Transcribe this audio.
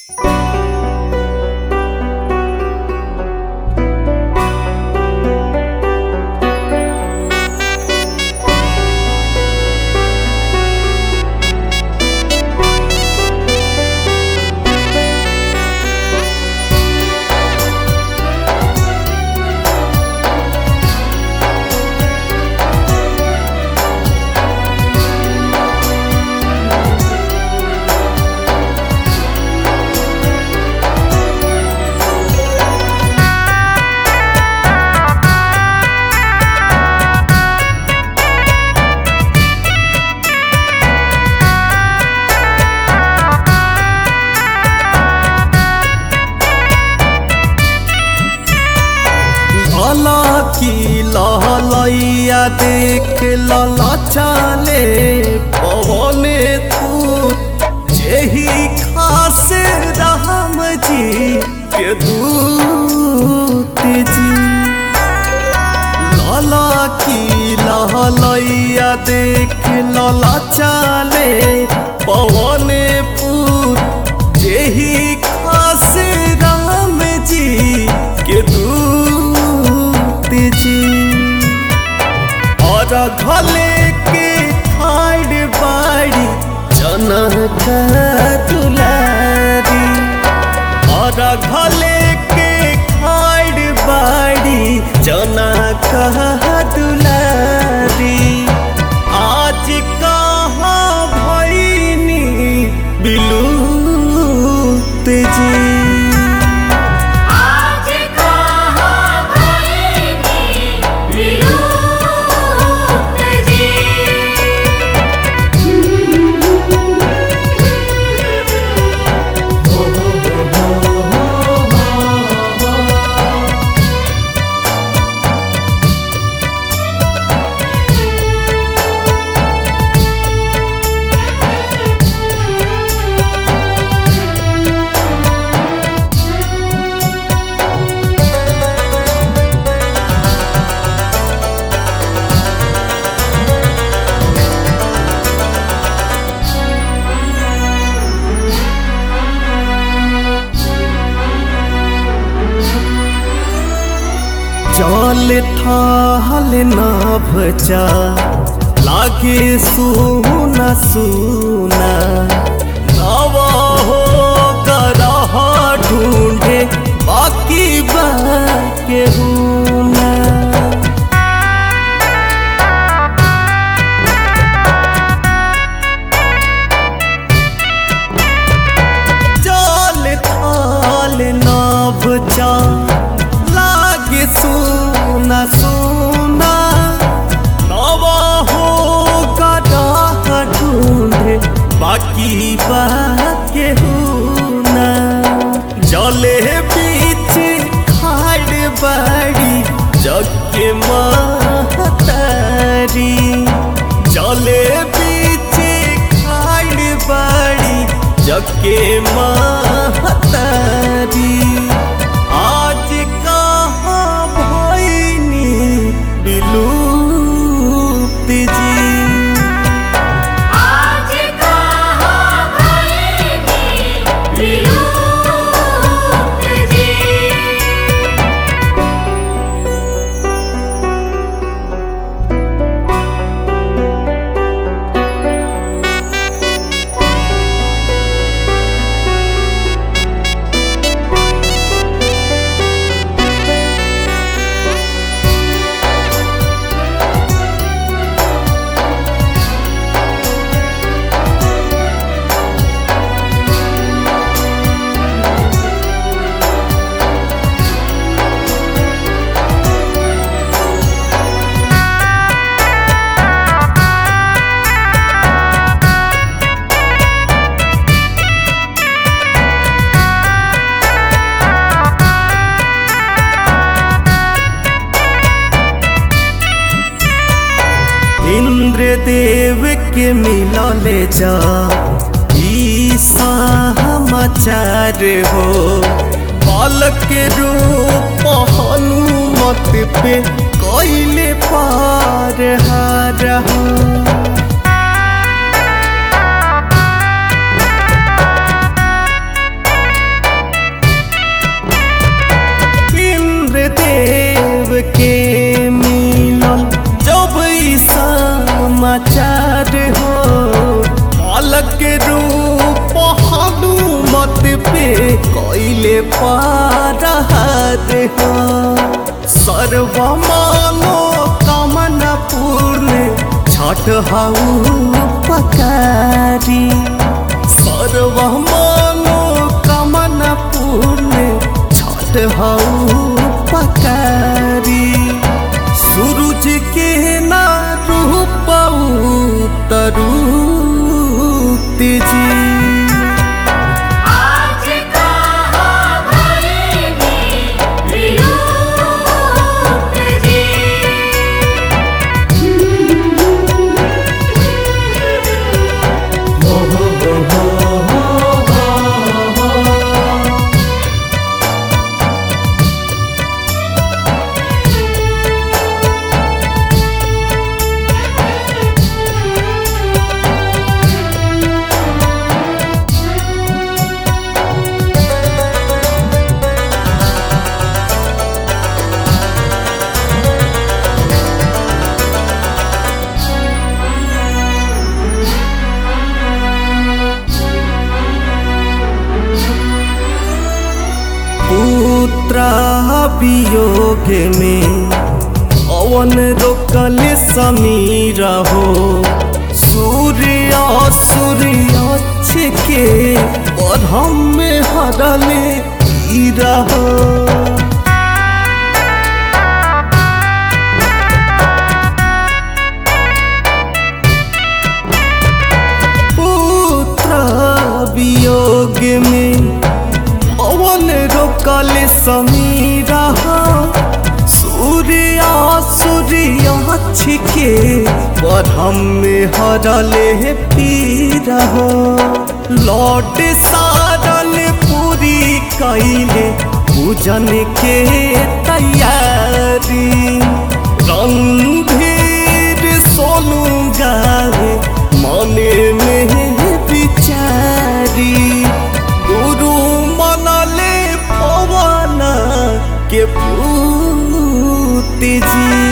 की लहलैया देख ललचाले पवने तू यही खास राम जी के दूत जी लाला की लहलैया देख ललचाले पवने पूत यही खास राम जी के दूत जी और घले के खाड़ बाड़ी जनक दुलारी और घले के खाड़ बाड़ी जनक दुलारी आज कहाँ भैनी बिलूत जी आज कहाँ भइनी विलुप्त जी जल ठाल ना भचा लागे सुना सुना नवा हो करह ढूंढे बाकी बाके हुना जल थाल नाभ जा लागे सुना सुना नवा हो गदा ढूंढे बाकी बाके हुना जले बीच खाड़ बाड़ी जग के महतारी जले बीच खाड़ बाड़ी जग के महतारी आज कहाँ भैनी बिलूप्त जी आज कहाँ भइनी विलुप्त जी इंद्र देव के मिलले जा ई समाचार हो बालक के रूप हनुमत पे कैले पार हार हो बालक रूप हनुमत पे कैले पारहत हो सर्व मानो कामना पूर्ण छठ हाउ पकारी सर्व मानो कामना पूर्ण छठ हाउ पकारी सूरज के ना रूप तरू तेजी आज कहाँ भइनी विलुप्त जी पुत्र वियोग में अवन रोकल समीर हो सूर्य सूर्य के बरहम में हरले हीरा हो पुत्र वियोग में पवन रोकल समीरा सूर्य सूर्य छिके बरहम में हरले पीरा हो लौट सारल पूरी कैले पूजन के तैयारी रणधीर सोनू गावे मने में बिचारी गुरु मनले पवन के पूत जी